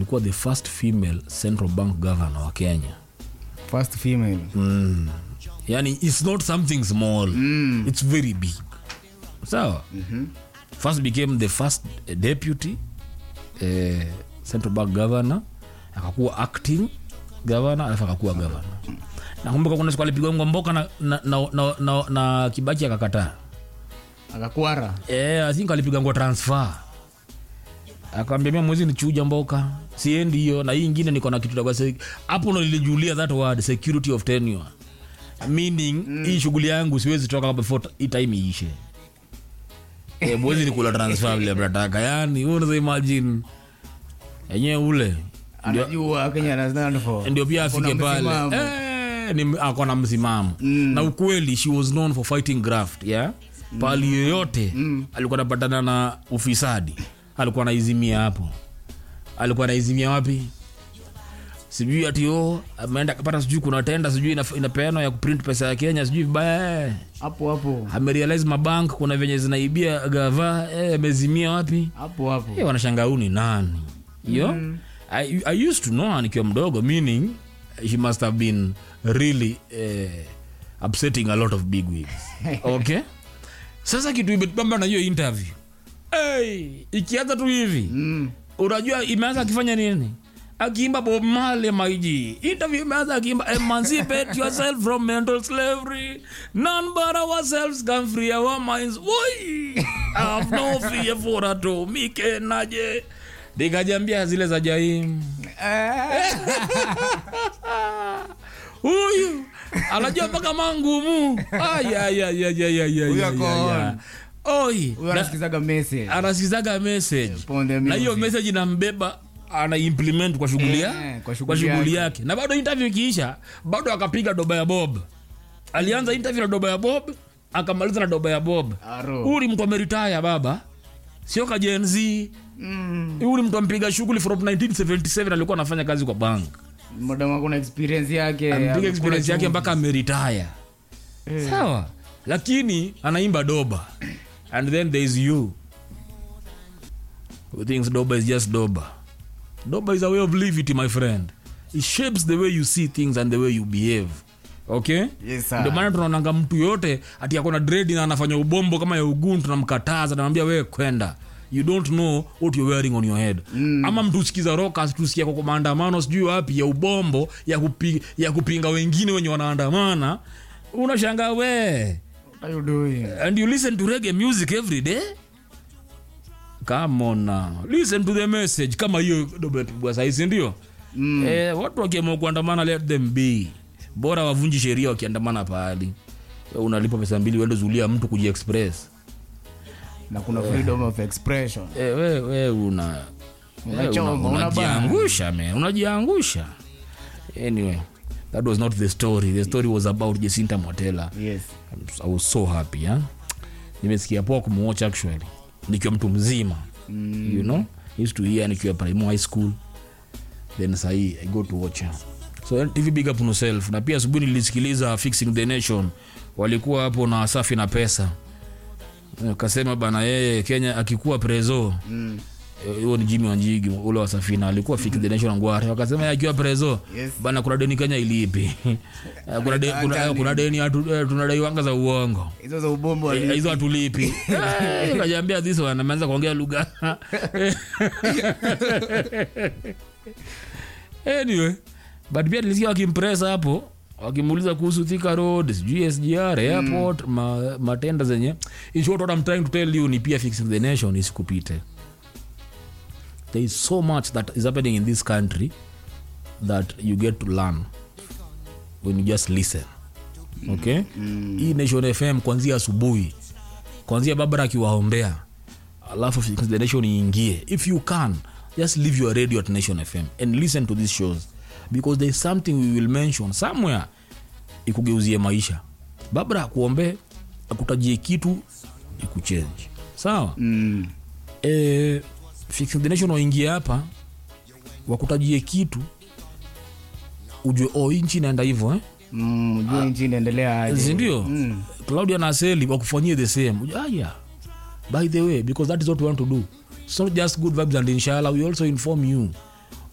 alikuwa the first female central bank governor wa kenya first female mm. yani it's not something small Mm. it's very big sawa Mhm. first became the first eh, deputy eh, central bank governor akakuwa acting governor alafu akakuwa governor nakumbuka kuna siku alipigwa ngomboka na, na, na, na, na, na kibaki akakataa akakwara eh, i think alipiga ngo transfer akawambia mia mwezi nichuja mboka siendi hiyo na hii ingine niko na kitu dogo se- hapo ndo nilijulia that word security of tenure meaning mm. hii shughuli yangu siwezi toka before hii time iishe e, mwezi nikula transfer vile mnataka yani wewe unaweza imagine enyewe ule ndio, anajua kenya ana stand for ndio pia Kuna afike pale msimamo. eh, ni ako na msimamo Mm. na ukweli she was known for fighting graft yeah? pali yoyote Mm. alikuwa anapatana na ufisadi alikuwa anaizimia hapo alikuwa anaizimia wapi sijui ati o ameenda kapata sijui kuna tenda sijui ina- inapeanwa ya kuprint pesa ya kenya sijui vibaya eh. hapo hapo amerealize mabank kuna venye zinaibia gava eh, amezimia wapi hapo hapo Eh, wanashanga huu ni nani yo mm. I, i used to know her nikiwa mdogo meaning she must have been really eh, upsetting a lot of big wigs okay sasa kitu imetubamba na hiyo interview hey, ikianza tu hivi Mm. unajua imeanza akifanya nini akiimba bob male maiji interview imeanza akiimba emancipate yourself from mental slavery none but ourselves can free our minds Woi! I have no fear for atomike naje nikajambia zile za jaim Eh, huyu anajua mpaka mangumu Huyu ako on. oi huyo na- anasikizaga message anasikizaga message Upon the na hiyo music. message inambeba ana implement kwa shughuli ya- Eh, kwa kwa shughuli shughuli yake. yake na bado interview ikiisha bado akapiga doba ya bob alianza interview na doba ya bob akamaliza na doba ya bob Aro. huyu ni mtu ameritaya baba sio ka Gen Z Mm. huyu ni mtu ampiga shughuli from 1977 alikuwa anafanya kazi kwa bank Madam ako na experience yake amepiga amekula experience yake chumvi. mpaka ameritaya Eh. sawa lakini anaimba doba and then there is you who thinks doba is just doba doba is a way of living my friend it shapes the way you see things and the way you behave okay Yes, sir. ndio maana tunaonanga mtu yote ati akona dredi na anafanya ubombo kama ya ugun tunamkataza tunamwambia wewe kwenda you don't know what you're wearing on your head mm. ama mtu usikiza rockers tusikia kwa maandamano sijui wapi ya ubombo ya, kupi, ya kupinga wengine wenye wanaandamana unashangaa we What are you doing? and you listen to reggae music every day come on now listen to the message kama hiyo dobetubwa sahizi ndio mm. eh, watu wakiamua kuandamana let them be bora wavunji sheria wakiandamana pahali Wewe unalipa pesa mbili uende zulia mtu kujiexpress na kuna freedom of expression eh, we, we una Unachoma, eh, una- unabana. unajiangusha man unajiangusha anyway that was not the story the story was about jacinta motela yes I was so happy yeah? nimesikia poa kumwatch actually nikiwa mtu mzima mm. you know used to hear nikiwa primo high school then sahii i go to watch her so tv big up on yourself na pia asubuhi nilisikiliza fixing the nation walikuwa hapo na safi na pesa kasema bana yeye kenya akikuwa prezo mm. Eh, huo ni jimi wanjigi ule wa safina alikuwa fix the nation ngware wakasema yeye akiwa prezo Yes. bana kuna deni kenya ilipi Eh, kuna, de, kuna, eh, kuna deni atu- eh, tunadai wanga za uongo hizo za ubombo Eh, wali- hizo hatulipi Eh, kajaambia this one ameanza kuongea lugha anyway but pia nilisikia wakimpresa hapo wakimuuliza kuhusu Thika road sijui sgr airport ma, matenda zenye in short what I'm trying to tell you ni pia fixing the nation isikupite there is so much that is happening in this country that you get to learn when you just listen okay mm. hii nation fm kwanzia asubuhi kwanzia babara akiwaombea alafu Fix the nation iingie if you can just leave your radio at nation fm and listen to these shows because there is something we will mention somewhere ikugeuzie maisha babra akuombee akutajie kitu ikuchange sawa Mm. eh, Fix the nation waingie hapa wakutajie kitu ujue oh, hii nchi inaenda hivyo eh? Mm, ujue nchi inaendelea aje. sindio Mm. claudia na aseli wakufanyie the same Ujue, ah, yeah. by the way because that is what we want to do it's not just good vibes and inshallah we also inform you